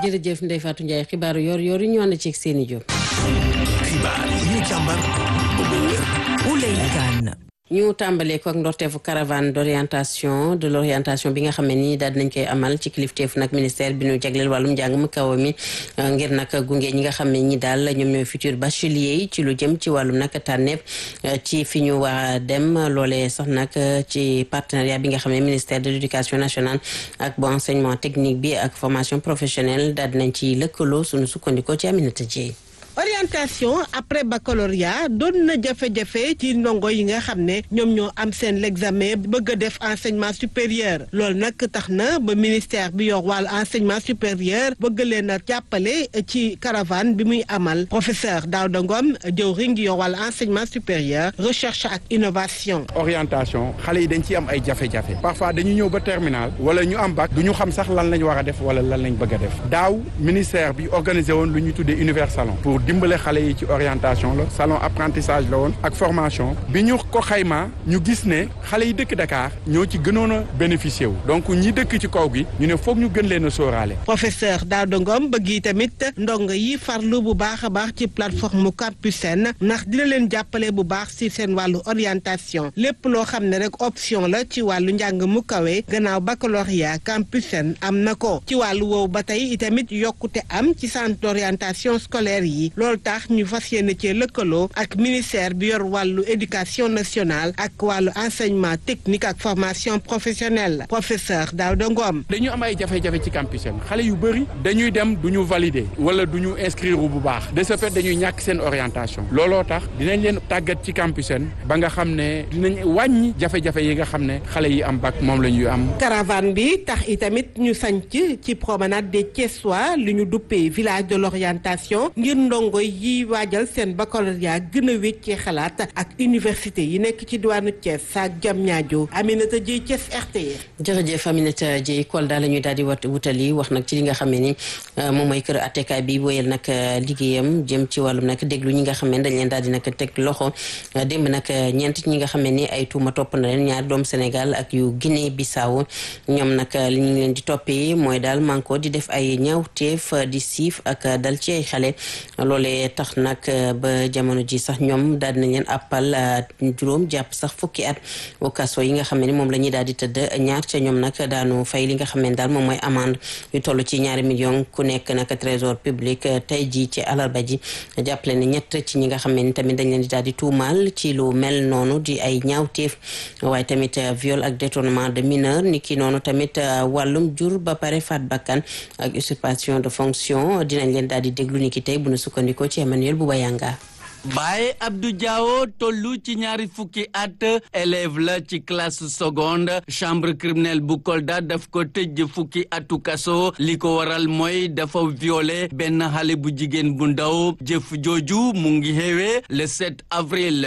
jërëjëf Ndeye Fatou Ndiaye xibaaru yor yor yi ñu ànd ci seeni jóg. xibaar yi ñu càmbar ba mu wér. Ouley Kane. ñu tàmbalee ko ak ndorteefu caravane d'orientation de l'orientation bi nga xam ne nii daal dinañ koy amal ci kilifteefu nag ministère bi ñu jagleel wàllum njàng mu kaw mi ngir nag gunge ñi nga xam ne ñi daal ñoom ñooy futur bachelier yi ci lu jëm ci wàllum nag tànneef ci fi ñu war a dem loolee sax nag ci partenariat bi nga xam ne ministère de l'éducation nationale ak bu enseignement technique bi ak formation professionnelle daal dinañ ci lëkkaloo suñu sukkandikoo ci Aminata Dieye orientation après baccalauréat doon na jafe-jafe ci ndongo yi nga xam ne ñoom ñoo am seen l'examen bëgg a def enseignement supérieur loolu nag tax na ba ministère bi yor wàllu enseignement supérieur bëgg leen a jàppale ci caravane bi muy amal professeur Daouda Ngom jëwriñ gi yor wàllu enseignement supérieur recherche ak innovation. orientation xale yi dañ ciy am ay jafe-jafe parfois dañu ñëw ba terminal wala ñu am bac du ñu xam sax lan lañ war a def wala lan lañ bëgg a def daaw ministère bi organisé woon lu ñu tuddee univers salon pour dimbale xale yi ci orientation la salon apprentissage la woon ak formation bi ñu ko xaymaa ñu gis ne xale yi dëkk Dakar ñoo ci gënoon a bénéficié wu donc ñi dëkk ci kaw gi ñu ne foog ñu gën leen a sóoraale. professeur Daouda Ngom bëgg yi tamit ndongo yi farlu bu baax a baax ci plateforme Campus Sène ndax dina leen jàppale bu baax ci seen wàllu orientation lépp loo xam ne rek option la ci wàllu njàng mu kawe gannaaw baccalauréat Campus Sène am na ko ci wàllu woowu ba tey itamit yokkute am ci centre d'orientation scolaire yi. loolu tax ñu fas yéene cee lëkkaloo ak ministère bi yor wàllu éducation nationale ak wàllu enseignement technique ak formation professionnelle professeur Daouda Ngom. dañu am ay jafe-jafe ci campus xale yu bëri dañuy dem du ñu valider wala du ñu inscrire bu baax de ce fait dañuy ñàkk seen orientation looloo tax dinañ leen tàggat ci campus ba nga xam ne dinañ wàññi jafe-jafe yi nga xam ne xale yi am bac moom la ñuy am. caravane bi tax itamit ñu sanc ci promenade des Thiessois li ñu duppee village de l'orientation ngir ndongo yi waajal seen baccalauréat gën a wéccee xalaat ak université yi nekk ci diwaanu Thiès ak Diamniadio Aminata Dieye Thiès RTS. jërëjëf Aminata Dieye Kolda la ñuy daal di wat wutali wax nag ci li nga xam ne ni moom mooy kër attekaay bi wéyal nag liggéeyam jëm ci wàllum nag déglu ñi nga xam ne dañ leen daal di nag teg loxo démb nag ñeent ñi nga xam ne ni ay tuuma topp na leen ñaari doomu Sénégal ak yu Guinée Bissau ñoom nag li ñu leen di toppee mooy daal manko di def ay ñaawteef di siif ak dal ci ay xale loolee tax nag ba jamono ji sax ñoom daal dinañ leen appal juróom jàpp sax fukki at au kaso yi nga xam ne ni moom la ñuy daal di tëdd ñaar ca ñoom nag daanu fay li nga xam ne daal moom mooy amende yu toll ci ñaari million ku nekk nag trésor public tey ji ci alarba ji jàppale ne ñett ci ñi nga xam ne ni tamit dañ leen di daal di tuumaal ci lu mel noonu di ay ñaawteef waaye tamit viol ak détournement de mineur ni ki noonu tamit wàllum jur ba pare faat bakkan ak usurpation de fonction dinañ leen daal di déglu ni ki tey bu nu sukkandikoo ci Emmanuel Bouba Yanga Baye Abdou Diawo tollu ci ñaari fukki at élève la ci classe seconde chambre criminelle bu Kolda daf ko tëj fukki atu kaso li ko waral mooy dafa violé benn xale bu jigéen bu ndaw jëf jooju mu ngi xewee le 7 avril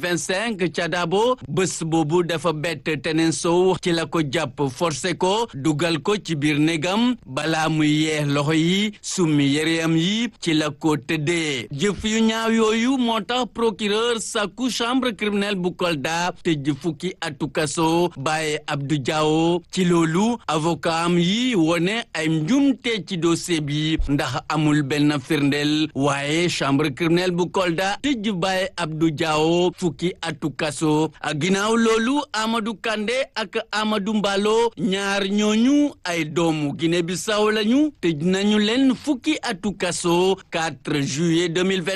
2025 ca Dabo bés boobu dafa bett teneen sow ci la ko jàpp forcé ko dugal ko ci biir négam balaa muy yeex loxo yi summi yéreyam yi ci la ko tëddee jëf yu ñaaw yooyu moo tax procureur sàkku chambre criminelle bu Kolda tëj fukki atu kaso Baye Abdou Diawo ci loolu avocat am yi wone ay njumte ci dossier bi ndax amul benn firndeel waaye chambre criminelle bu Kolda tëj Baye Abdou Diawo fukki atu kaso ak ginnaaw loolu Amadou Kandé ak Amadou Mbalo ñaar ñooñu ay doomu Guinée Bissau lañu tëj nañu leen fukki atu kaso 4 juillet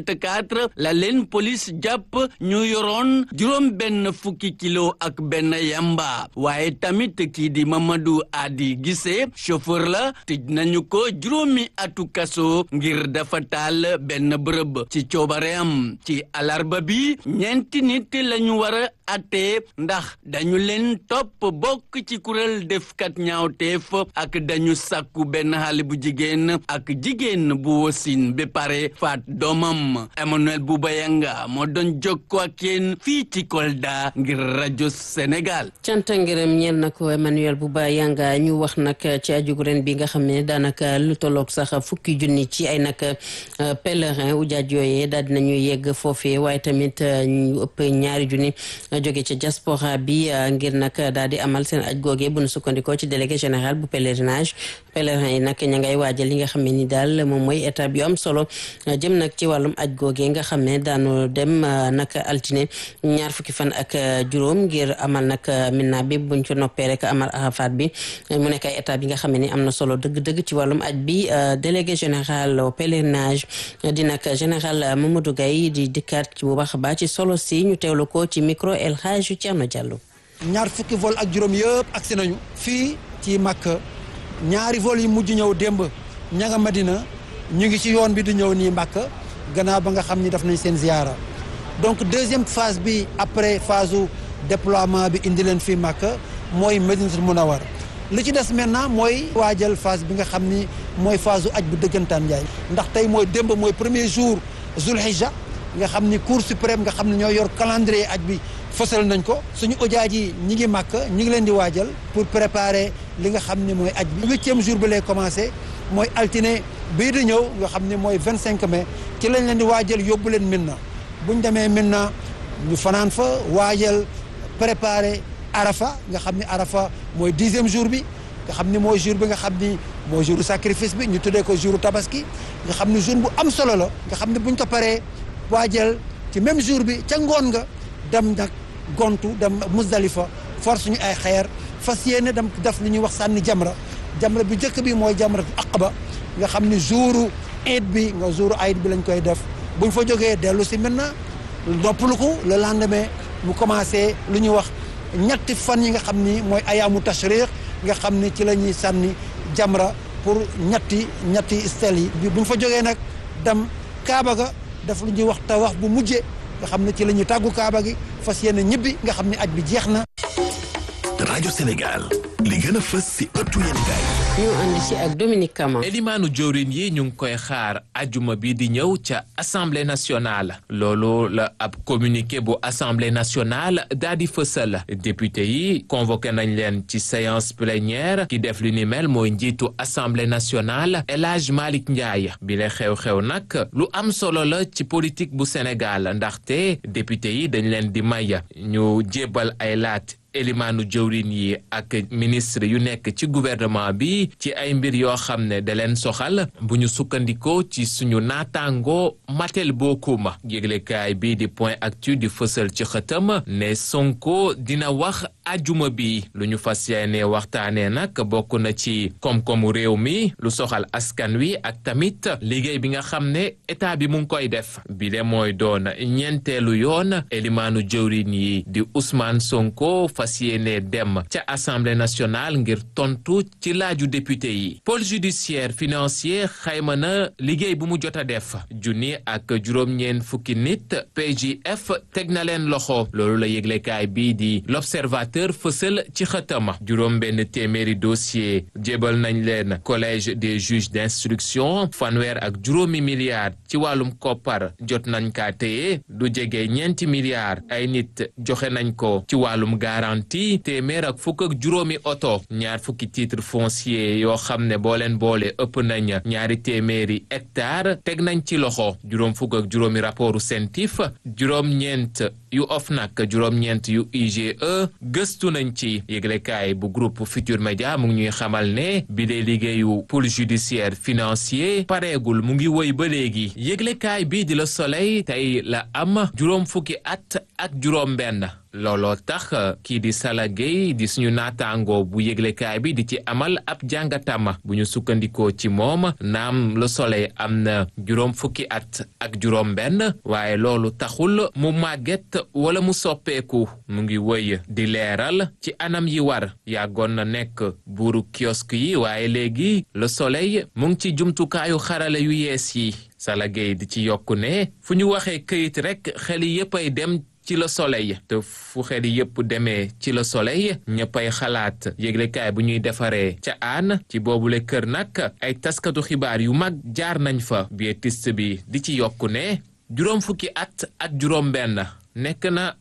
2024 la leen police jàpp ñu yoroon juróom benn fukki kilo ak benn yamba waaye tamit kii di Mamadou Adi Gissé chauffeur la tëj nañu ko juróomi atu kaso ngir dafa taal benn bërëb ci coobareem ci alarba bi ñeenti nit lañu war a atte ndax dañu leen topp bokk ci kuréel defkat ñaawteef ak dañu sàkku benn xale bu jigéen ak jigéen bu wosin ba pare faat doomam Emmanuel Bouba Yanga moo doon jokkoo ak yéen fii ci Kolda ngir rajo Sénégal. cant ngërëm ñeel na ko Emmanuel Bouba Yanga ñu wax nag ci ajugu ren bi nga xam ne daanaka lu tolloog sax fukki junni ci ay nag pèlerin ujaaj yooyee daal dinañu yegg foofee waaye tamit ñu ëpp ñaari junni jóge ca diaspora bi ngir nag daal di amal seen aj googee bu nu sukkandikoo ci délégué général bu pèlerinage pèlerin yi nag ña ngay waajal li nga xam ne ni daal moom mooy étape yu am solo jëm nag ci wàllum aj googee nga xam ne daanu dem nag altine ñaar fukki fan ak juróom ngir amal nag minna bi buñ ci noppee rek amal arafat bi mu nekk ay étape yi nga xam ne ni am na solo dëgg-dëgg ci wàllum aj bi délégué général au pèlerinage di nag général Mamadou Gaye di dikkaat ci bu baax a baax ci solo si ñu teewlu ko ci micro El Hadj Thierno Diallo. ñaar fukki vol ak juróom yëpp agsi nañu fii ci Makka ñaari vol yi mujj ñëw démb ña nga Madina ñu ngi ci yoon bi di ñëw nii Makka gannaaw ba nga xam ni def nañ seen ziyaara donc deuxième phase bi après phase u déploiement bi indi leen fii Makka mooy Madinatul Munawwar li ci des maintenant mooy waajal phase bi nga xam ni mooy phase u aj bu dëggantaan njaay ndax tey mooy démb mooy premier jour Zulhijja nga xam ni Cour suprême nga xam ne ñoo yor calendrier aj bi fësal nañ ko suñu ojaaj yi ñi ngi màkk ñi ngi leen di waajal pour préparer li nga xam ne mooy aj bi huitième jour bi lay commencé mooy altine bii di ñëw nga xam ne mooy vingt cinq mai ci lañ leen di waajal yóbbu leen Minna buñ demee Minna ñu fanaan fa waajal préparer Arafa nga xam ne Arafa mooy dixième jour bi nga xam ni mooy jour bi nga xam ni mooy jour sacrifice bi ñu tuddee ko jour tabaski nga xam ni jour bu am solo la nga xam ne buñ ko paree waajal ci même jour bi ca ngoon nga dem nag gontu dem Musdalifa force ñu ay xeer fas yéene dem def li ñuy wax sànni jamra jamra bi njëkk bi mooy jamra aqaba nga xam ni jouru iid bi nga jouru ayit bi lañ koy def buñ fa jógee dellu si maintenant noppalu ko le lendemain mu commencé lu ñuy wax ñetti fan yi nga xam ni mooy ayaamu tashriq nga xam ni ci la ñuy sànni jamra pour ñetti ñetti stèles yi buñ fa jógee nag dem Kaaba ga def lu ñuy wax tawaaf bu mujjee nga xam ne ci la ñuy tàggu Kaaba gi fas yéene ñibbi nga xam ne aj bi jeex na. rajo Sénégal li gën a fës si ëttu yéenekaay ñu andi si ak Dominique Kama. elimaanu jëwriñ yi ñu ngi koy xaar ajuma bi di ñëw ca assemblée nationale loolu la ab communiqué bu assemblée nationale daa di fësal député yi convoqué nañ leen ci séance plénière ki def li ni mel mooy njiitu assemblée nationale El Hadj Malick Ndiaye bi la xew-xew nag lu am solo la ci politique bu Sénégal ndaxte député yi dañ leen di may ñu jébbal ay laat elimaanu jëwrin yi ak ministre yu nekk ci gouvernement bi ci ay mbir yoo xam ne da leen soxal bu ñu sukkandikoo ci suñu naataango matel bokkuma yéglekaay bi di point actu di fësal ci xëtam ne Sonko dina wax ajuma bi lu ñu fas yéene waxtaanee nag bokk na ci koom-koomu réew mi lu soxal askan wi ak tamit liggéey bi nga xam ne état bi mu ngi koy def bi de mooy doon ñeenteelu yoon elimaanu jëwrin yi di Ousmane Sonko fas yéene dem ca assemblée nationale ngir tontu ci laaju député yi pôle judiciaire financier xayma na liggéey bu mu jot a def junni ak juróom-ñeen fukki nit PJF teg na leen loxo loolu la yëglekaay bii di l'observateur fësal ci xëtama juróom benn téeméeri dossier jébal nañ leen collège des juges d'instruction fanweer ak juróomi milliards ci wàllum koppar jot nañ kaa téye du jege ñeenti milliards ay nit joxe nañ ko ci wàllum garantie téeméer ak fukk ak juróomi oto ñaar fukki titre foncier yoo xam ne boo leen boole ëpp nañ ñaari téeméeri hectare teg nañ ci loxo juróom fukk ak juróomi rapportu CENTIF juróom-ñeent yu OFNAC juróom-ñeent yu IGE gëstu nañ ci yëglekaay bu groupe Futur Média mu ngi ñuy xamal ne bi dee liggéeyu pôle judiciaire financier pareegul mu ngi woy ba léegi yëglekaay bi di la Soleil tey la am juróom fukki at ak juróom benn looloo tax kii di Sala Gueye di suñu naataango bu yëglekaay bi di ci amal ab jàngatam bu ñu sukkandikoo ci moom naam Le Soleil am na juróom fukki at ak juróom benn waaye loolu taxul mu màgget wala mu soppeeku mu ngi wëy di leeral ci anam yi war yàggoon na nekk buuru kiosque yi waaye léegi Le Soleil mu ngi ci jumtukaayu xarale yu yees yi Sala Gueye di ci yokku ne fu ñu waxee këyit rekk xel yépp ay dem ci le soleil te fu xel yépp demee ci le soleil ñëppay xalaat yëglekaay bu ñuy defaree ca aan ci boobule kër nag ay taskatu xibaar yu mag jaar nañ fa bietiste bi di ci yokku ne juróom fukki at ak juróom benn nekk na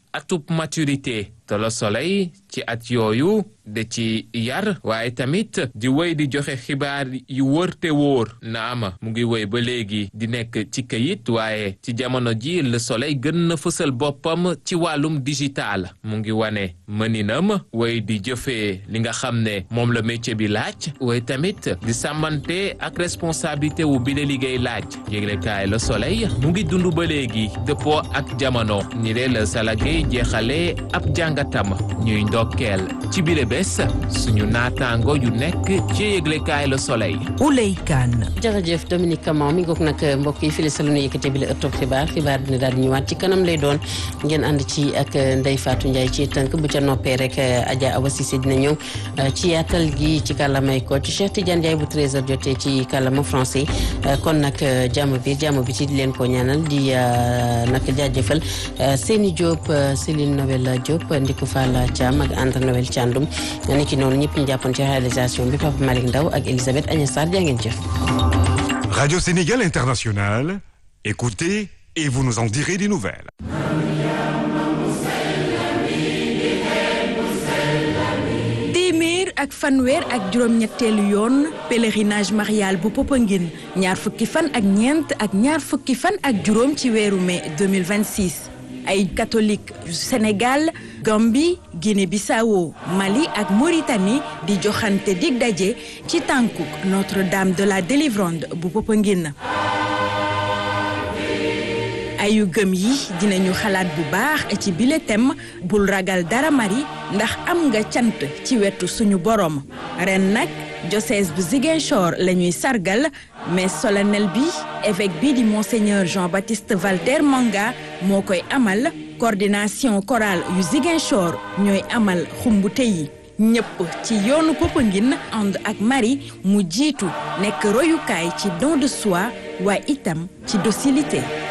atub maturité te Le Soleil ci at yooyu da ci yar waaye tamit di wéy di joxe xibaar yu wër te wóor naama mu ngi wéy ba léegi di nekk ci kayit waaye ci jamono ji Le Soleil gën na fësal boppam ci wàllum digital mu ngi wane mëninam wéy di jëfee li nga xam ne moom la métier bi laaj waaye tamit di sàmmante ak responsabilité wu bi la liggéey laaj yéglekaay Le Soleil mu ngi dund ba léegi dëppoo ak jamono ni lee la salagé jeexale ab jàngatam ñuy ndokkeel ci bile bés suñu naataango yu nekk ci yëglekaay Le Soleil. Ouley Kane. jërëjëf Dominique Camon mi ngoog nag mbokk yi fii la nu yëkkate bi la ëttub xibaar xibaar dina daal di ñëwaat ci kanam lay doon ngeen ànd ci ak Ndeye Fatou Ndiaye ci tënk bu ca noppee rek Adja Awa Cissé dina ñëw ci yaatal gi ci kàllamay ko ci Cheikh Tidiane Ndiaye bu 13h jotee ci kàllama français kon nag jàmm bi jàmm bi ci di leen ko ñaanal di nag jaajëfal Seni Diop Céline Noël Diop Ndiku Fall Thiam ak André Noël Thiandoum ni ki noonu ñëpp ñu jàppoon ci réalisation bi Papa Malick Ndaw ak Elisabeth Agnès Sarr jaa ngeen jëf. Radio Sénégal International, écoutez et vous nous en direz des nouvelles. téeméer ak fanweer ak juróom-ñetteelu yoon pèlerinage marial bu Popenguine ñaar fukki fan ak ñeent ak ñaar fukki fan ak juróom ci weeru mai 2026 ay catholique yu Sénégal Gambie Guinée-Bissau Mali ak Mauritanie di joxante dig daje ci tànkuk Notre-Dame de la Délivrande bu Popenguine ayu gëm yi dinañu xalaat bu baax ci bile thème bul ragal dara mari ndax am nga cant ci wetu suñu borom ren nag diocèse bu Ziguinchor la ñuy sargal mais solennel bi évêque bi di monseigneur Jean-Baptiste Valter Manga moo koy amal coordination chorale yu Ziguinchor ñooy amal xumbute yi ñëpp ci yoonu Popenguine ànd ak Marie mu jiitu nekk royukaay ci don de soi waaye itam ci docilité